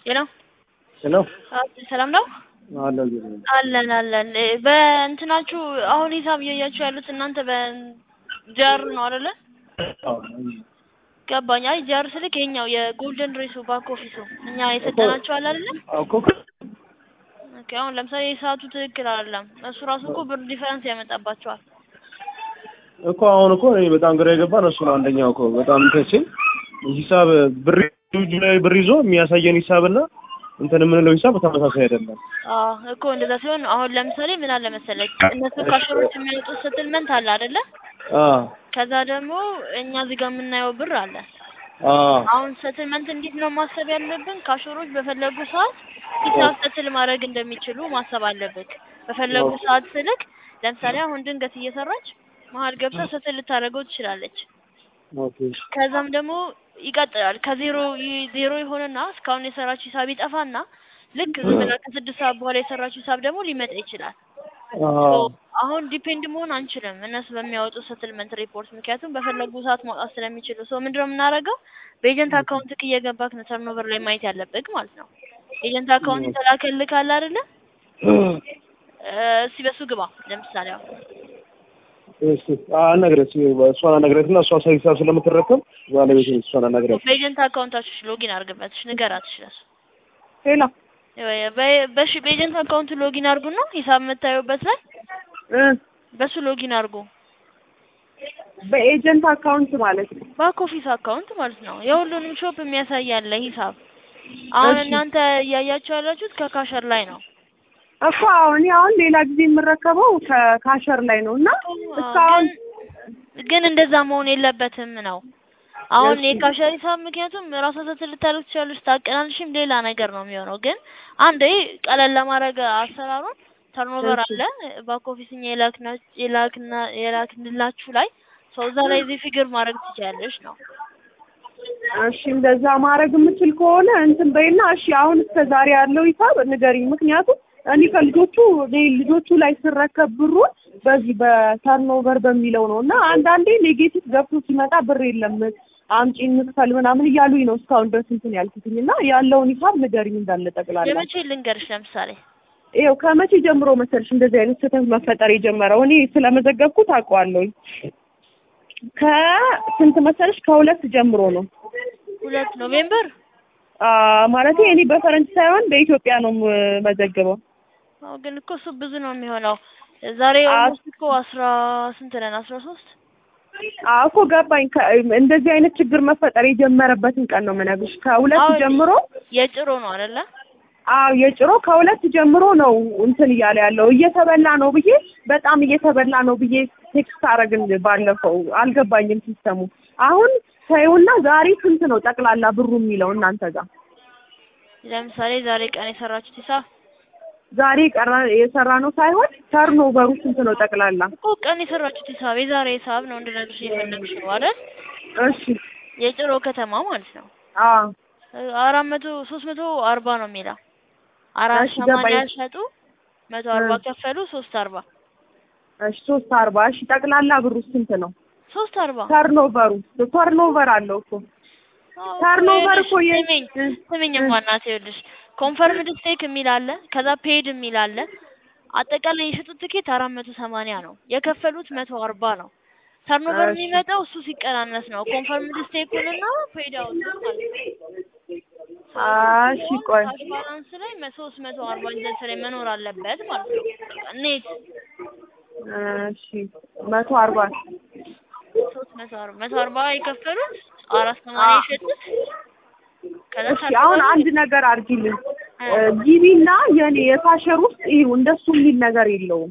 ሄሎ ሄሎ ሰላም ነው አለ አለን አለን በእንትናችሁ አሁን ሂሳብ እያያችሁ ያሉት እናንተ በጃር ነው አይደለ ገባኝ አይ ጃር ስልክ የኛው የጎልደን ሬሱ ባክ ኦፊሱ እኛ የሰጠናችሁ አለ አይደለ እኮ ኦኬ አሁን ለምሳሌ የሰዓቱ ትክክል አይደለም እሱ ራሱ እኮ ብር ዲፈረንስ ያመጣባቸዋል እኮ አሁን እኮ እኔ በጣም ግራ የገባን እሱ ነው። አንደኛው እኮ በጣም እንትን ሂሳብ ብር እጁ ላይ ብር ይዞ የሚያሳየን ሂሳብና እንትን የምንለው ሂሳብ ተመሳሳይ አይደለም። አዎ እኮ እንደዛ ሲሆን አሁን ለምሳሌ ምን አለ መሰለህ እነሱ ካሸሮች የሚያወጡት ስትልመንት አለ አይደለ አ ከዛ ደግሞ እኛ እዚህ ጋር የምናየው ብር አለ አ አሁን ሰትልመንት እንዴት ነው ማሰብ ያለብን? ካሾሮች በፈለጉ ሰዓት ሂሳብ ሰትል ማድረግ እንደሚችሉ ማሰብ አለብን። በፈለጉ ሰዓት ስልክ ለምሳሌ አሁን ድንገት እየሰራች መሀል ገብታ ሰትል ልታደርገው ትችላለች። ኦኬ ከዛም ደግሞ ይቀጥላል ከዜሮ ይ- ዜሮ ይሆንና እስካሁን የሰራችው ሂሳብ ይጠፋና ልክ ዝም ብላ ከስድስት ሰዓት በኋላ የሰራችው ሂሳብ ደግሞ ሊመጣ ይችላል። አ አሁን ዲፔንድ መሆን አንችልም እነሱ በሚያወጡ ሰትልመንት ሪፖርት፣ ምክንያቱም በፈለጉ ሰዓት ማውጣት ስለሚችሉ። ሰው ምንድነው የምናደርገው? በኤጀንት አካውንት እየገባክ ነው ተርኖቨር ላይ ማየት ያለብህ ማለት ነው። ኤጀንት አካውንት የተላከልህ ካለ አይደለ? እስኪ በሱ ግባ። ለምሳሌ አሁን እሺ አናግረት እሷን አናግረትና እሷ ሂሳብ ስለምትረከብ ባለቤት እሷን አናግረት። በኤጀንት አካውንታችሁ ሎጊን አድርግበት፣ ንገራት ይችላል። ሄሎ በ- በሽ በኤጀንት አካውንት ሎጊን አድርጉና ሂሳብ የምታዩበት ላይ እ በሱ ሎጊን አድርጉ። በኤጀንት አካውንት ማለት ነው። ባክ ኦፊስ አካውንት ማለት ነው። የሁሉንም ሾፕ የሚያሳይ ያለ ሂሳብ። አሁን እሺ። እናንተ እያያችሁ ያላችሁት ከካሸር ላይ ነው። እኮ አሁን አሁን ሌላ ጊዜ የምረከበው ከካሸር ላይ ነው እና እስካሁን ግን ግን እንደዛ መሆን የለበትም ነው። አሁን እሺ። የካሸር ሂሳብ ምክንያቱም ራሷ ስትል ልታደርግ ትችላለች፣ ታቀናንሽም ሌላ ነገር ነው የሚሆነው። ግን አንዴ ቀለል ለማድረግ አሰራሩን ተርኖቨር እሺ። አለ ባክ ኦፊስ እኛ የላክና የላክና የላክንላችሁ ላይ ሰው እዛ ላይ እዚህ ፊግር ማድረግ ትችላለች ነው። እሺ እንደዛ ማድረግ የምችል ከሆነ እንትን በይና እሺ አሁን እስከ ዛሬ ያለው ሂሳብ ንገሪኝ። ምክንያቱም እኔ ከልጆቹ እኔ ልጆቹ ላይ ስረከብ ብሩን በዚህ በተርኖቨር በሚለው ነው እና አንዳንዴ ኔጌቲቭ ገብቶ ሲመጣ ብር የለም አምጪ እንክፈል ምናምን እያሉኝ ነው እስካሁን ድረስ እንትን ያልኩትኝ እና ያለውን ሂሳብ ንገሪኝ እንዳለ ጠቅላላ። የመቼ ልንገርሽ ለምሳሌ ይኸው ከመቼ ጀምሮ መሰልሽ እንደዚህ አይነት ስህተት መፈጠር የጀመረው? እኔ ስለመዘገብኩት አውቀዋለሁኝ። ከስንት መሰለሽ? ከሁለት ጀምሮ ነው ሁለት ኖቬምበር አ ማለቴ እኔ በፈረንጅ ሳይሆን በኢትዮጵያ ነው የምመዘግበው። አዎ ግን እኮ እሱ ብዙ ነው የሚሆነው። ዛሬ አ- ኦልሞስት እኮ አስራ ስንት ነን? አስራ ሶስት አዎ እኮ ገባኝ። ከ- እንደዚህ አይነት ችግር መፈጠር የጀመረበትን ቀን ነው የምነግርሽ። ከሁለት አዎ፣ ጀምሮ የጭሮ ነው አይደለ? አዎ የጭሮ ከሁለት ጀምሮ ነው እንትን እያለ ያለው እየተበላ ነው ብዬ በጣም እየተበላ ነው ብዬ ቴክስት አረግን ባለፈው። አልገባኝም ሲስተሙ። አሁን ተይውና ዛሬ ስንት ነው ጠቅላላ ብሩ የሚለው እናንተ ጋር? ለምሳሌ ዛሬ ቀን የሰራችሁት ሂሳብ ዛሬ ቀራ የሰራ ነው ሳይሆን ተርኖቨሩ ስንት ነው ጠቅላላ? እኮ ቀን የሰራችሁት ሂሳብ የዛሬ ሂሳብ ነው እንድነግርሽ የፈለግሽ ነው አይደል? እሺ የጭሮ ከተማ ማለት ነው። አዎ አራት መቶ ሶስት መቶ አርባ ነው የሚለው አራት እሺ፣ ሰማንያ ገባኝ። ሸጡ መቶ አርባ እ። ከፈሉ ሶስት አርባ እሺ ሶስት አርባ እሺ ጠቅላላ ብሩ ስንት ነው? ሶስት አርባ ተርኖቨሩ ተርኖቨር አለው እኮ አዎ፣ ተርኖቨር ይኸውልሽ፣ እኮ የ- ስሚኝ እ፣ ስሚኝ እ። ማናት ይኸውልሽ ኮንፈርምድ ስቴክ የሚል አለ ከዛ ፔድ የሚል አለ አጠቃላይ የሸጡት ትኬት አራት መቶ ሰማንያ ነው የከፈሉት መቶ አርባ ነው ተርኖቨር እሺ። የሚመጣው እሱ ሲቀናነስ ነው ኮንፈርምድ ስቴኩንና ፔድ አውት ማለት ነው እሺ ቆይ ካሽ ባላንስ ላይ ሶስት መቶ አርባ ኢንደንስ ላይ መኖር አለበት ማለት ነው ኔት እሺ መቶ አርባ ሶስት መቶ አርባ መቶ አርባ የከፈሉት አራት ሰማንያ የሸጡት ከዛ እሺ አሁን ተርኖቨሩ አንድ ነገር አድርጊልኝ እ። ጂቢና የኔ የካሸር ውስጥ ይኸው እንደሱ የሚል ነገር የለውም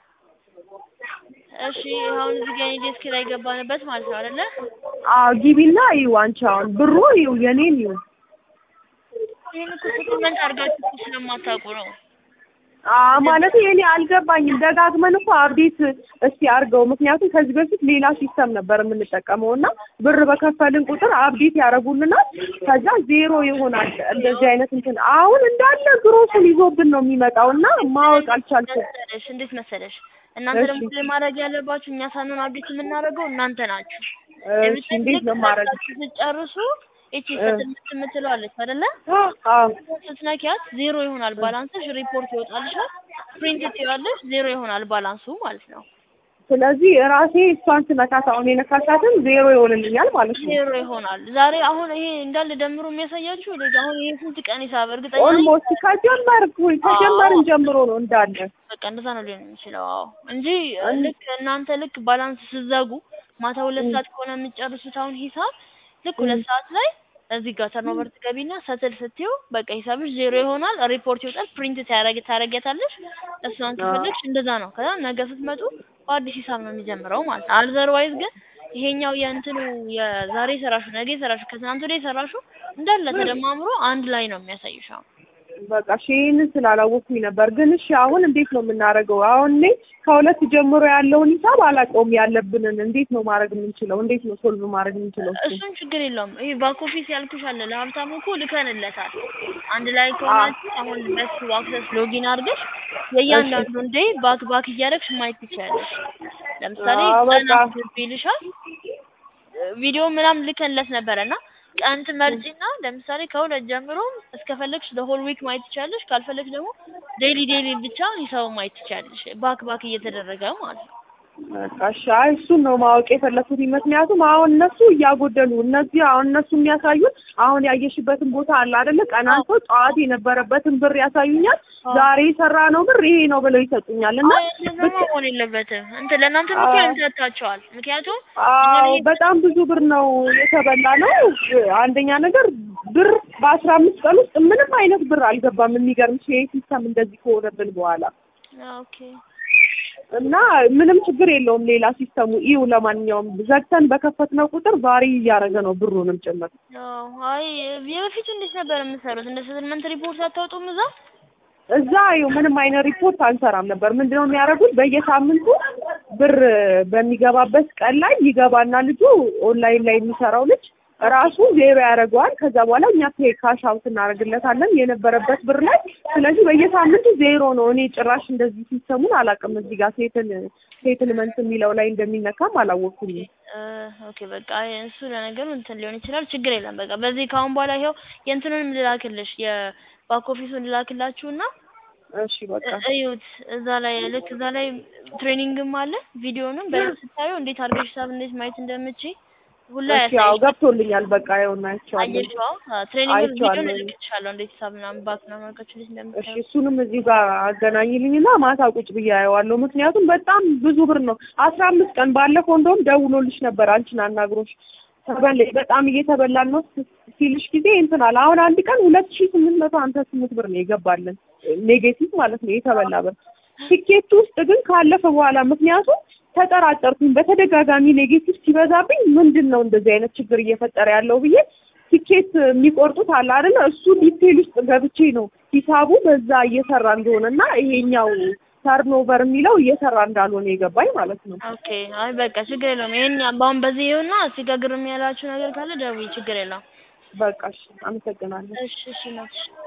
እሺ አሁን እዚህ ጋር ዴስክ ላይ ገባንበት ማለት ነው አይደለ? አዎ ጊቢና ይኸው አንቺ አሁን ብሩ ይኸው የኔን ይኸው ይሄን እኮ ሰፕሊመንት አድርጋችሁ እኮ ስለማታውቁ ነው። አዎ ማለት የኔ አልገባኝም። ደጋግመን እኮ አብዴት እስቲ አድርገው። ምክንያቱም ከዚህ በፊት ሌላ ሲስተም ነበር የምንጠቀመው እና ብር በከፈልን ቁጥር አብዴት ያደርጉልናል። ከዛ ዜሮ ይሆናል። እንደዚህ አይነት እንትን አሁን እንዳለ ግሮሱን ይዞብን ነው የሚመጣው እና ማወቅ አልቻልኩም። መሰለሽ እንዴት መሰለሽ እናንተ እሺ። ደግሞ ማድረግ ያለባችሁ እኛ ሳንሆን አብዴት የምናደርገው እናንተ ናችሁ። እሺ እንዴት ነው ማድረግ? ስትጨርሱ እቺ ስትልምት የምትለዋለች አይደለ? አዎ ስትነኪያት ዜሮ ይሆናል ባላንስሽ፣ ሪፖርት ይወጣልሻል። ፕሪንት ትይዋለሽ፣ ዜሮ ይሆናል ባላንሱ ማለት ነው። ስለዚህ ራሴ እሷን ስነካት አሁን የነካሻትን ዜሮ ይሆንልኛል ማለት ነው። ዜሮ ይሆናል። ዛሬ አሁን ይሄ እንዳለ ደምሮ የሚያሳያችሁ ልጅ አሁን ይሄ ስንት ቀን ሂሳብ እርግጠኛ ነኝ ኦልሞስት ከጀመር ከጀመርን ጀምሮ ነው እንዳለ በቃ እንደዛ ነው ሊሆን የሚችለው። አዎ እንጂ ልክ እናንተ ልክ ባላንስ ስዘጉ ማታ ሁለት ሰዓት ከሆነ የምትጨርሱት አሁን ሂሳብ ልክ ሁለት ሰዓት ላይ እዚህ ጋር ተርኖቨር ትገቢና ሰትል ስትዩ በቃ ሂሳብሽ ዜሮ ይሆናል። ሪፖርት ይወጣል። ፕሪንት ታረግ ታረጊያታለሽ። እሷን ከፈለግሽ እንደዛ ነው። ከዛ ነገ ስትመጡ በአዲስ ሂሳብ ነው የሚጀምረው ማለት ነው። አልዘርዋይዝ ግን ይሄኛው የእንትኑ የዛሬ ሰራሹ ነገ ሰራሹ ከትናንት ወዲያ ሰራሹ እንዳለ ተደማምሮ አንድ ላይ ነው የሚያሳይሽ አሁን በቃ እሺ ይሄንን ስላላወቅኩኝ ነበር። ግን እሺ አሁን እንዴት ነው የምናደርገው? አሁን እኔ ከሁለት ጀምሮ ያለውን ሂሳብ አላውቀውም። ያለብንን እንዴት ነው ማድረግ የምንችለው? እንዴት ነው ሶልቭ ማድረግ የምንችለው? እሱን? እሱን ችግር የለውም። ይሄ ባክ ኦፊስ ያልኩሽ አለ ለሀብታሙ እኮ ልከንለታል። አንድ ላይ ከሆናችሁ አሁን በሱ አክሰስ ሎጊን አድርገሽ የእያንዳንዱን ዴይ ባክ ባክ እያደረግሽ ማየት ትችያለሽ። ለምሳሌ አዎ፣ በቃ። ቀን አስገቢ ይልሻል። ቪዲዮ ምናምን ልከንለት ነበረና ቀን ትመርጪና ለምሳሌ ከሁለት ጀምሮ እስከፈለግሽ ለሆል ዊክ ማየት ትችያለሽ። ካልፈለግሽ ደግሞ ዴይሊ ዴይሊ ብቻ ሂሳቡ ማየት ትችያለሽ። ባክ ባክ እየተደረገ ማለት ነው። በቃ እሺ። አይ እሱን ነው ማወቅ የፈለኩት። ምክንያቱም አሁን እነሱ እያጎደሉ እነዚህ አሁን እነሱ የሚያሳዩን አሁን ያየሽበትን ቦታ አለ አይደለ? ቀናንቶ ጠዋት የነበረበትን ብር ያሳዩኛል። ዛሬ የሰራ ነው ብር ይሄ ነው ብለው ይሰጡኛል እና አይ እንደዛ መሆን የለበትም። እንትን ለእናንተ ምክር ያምታታቸዋል። ምክንያቱም አዎ በጣም ብዙ ብር ነው የተበላ ነው። አንደኛ ነገር ብር በአስራ አምስት ቀን ውስጥ ምንም አይነት ብር አልገባም። የሚገርምሽ ይሄ ሲስተም እንደዚህ ከሆነብን በኋላ ኦኬ እና ምንም ችግር የለውም። ሌላ ሲስተሙ ኢዩ ለማንኛውም ዘግተን በከፈትነው ቁጥር ቫሪ እያደረገ ነው ብሩንም ጭምር። አዎ አይ የበፊቱ እንዴት ነበር የምትሰሩት? እንደ ሴትልመንት ሪፖርት አታወጡም እዛ? እዛ ይኸው ምንም አይነት ሪፖርት አንሰራም ነበር። ምንድነው የሚያደርጉት? በየሳምንቱ ብር በሚገባበት ቀን ላይ ይገባና ልጁ ኦንላይን ላይ የሚሰራው ልጅ ራሱ ዜሮ ያደርገዋል። ከዛ በኋላ እኛ ፔ ካሽ አውት እናደርግለታለን የነበረበት ብር ላይ። ስለዚህ በየሳምንቱ ዜሮ ነው። እኔ ጭራሽ እንደዚህ ሲስተሙን አላውቅም። እዚህ ጋር ሴትል ሴትልመንት የሚለው ላይ እንደሚነካም አላወቅኩም። ኦኬ በቃ እሱ ለነገሩ እንትን ሊሆን ይችላል። ችግር የለም። በቃ በዚህ ከአሁን በኋላ ይኸው የእንትኑንም ልላክልሽ የባክ ኦፊሱን ልላክላችሁና እሺ በቃ እዩት። እዛ ላይ ልክ እዛ ላይ ትሬኒንግም አለ። ቪዲዮንም በደንብ ስታዩ እንዴት አድርገሽ ሂሳብ እንዴት ማየት እንደምችይ ሁላ እሺ ያው ያሳይሻል። ገብቶልኛል። በቃ ይኸውና አይቼዋለሁ። አየሽው? ትሬኒንግ ቪዲዮ አይቼዋለሁ። ልልክልሻለሁ። እንዴት ሂሳብ ምናምን ባክ ምናምን አድርጋችሁ እንዴት እሺ እንደምታዩ እሱንም እዚህ ጋር አገናኝልኝና ማታ ቁጭ ብዬ አየዋለሁ። ምክንያቱም በጣም ብዙ ብር ነው። አስራ አምስት ቀን ባለፈው እንደውም ደውሎልሽ ነበር አንቺን አናግሮሽ ተበል በጣም እየተበላን ነው ሲልሽ ጊዜ እንትን አለ። አሁን አንድ ቀን ሁለት ሺህ ስምንት መቶ ሀምሳ ስምንት ብር ነው የገባልን ኔጌቲቭ ማለት ነው የተበላ ብር። ቲኬቱ ውስጥ ግን ካለፈ በኋላ ምክንያቱም ተጠራጠርኩኝ በተደጋጋሚ ኔጌቲቭ ሲበዛብኝ ምንድን ነው እንደዚህ አይነት ችግር እየፈጠረ ያለው ብዬ ቲኬት የሚቆርጡት አለ አይደለ? እሱ ዲቴል ውስጥ ገብቼ ነው ሂሳቡ በዛ እየሰራ እንደሆነ እና ይሄኛው ተርኖቨር የሚለው እየሰራ እንዳልሆነ የገባኝ ማለት ነው። ኦኬ አይ በቃ ችግር የለውም። ይሄን በአሁን በዚህ ይኸውና እስኪ ጋር ግርም ያላችሁ ነገር ካለ ደውዪ፣ ችግር የለውም። በቃ እሺ፣ አመሰግናለሁ። እሺ እሺ ናትሽ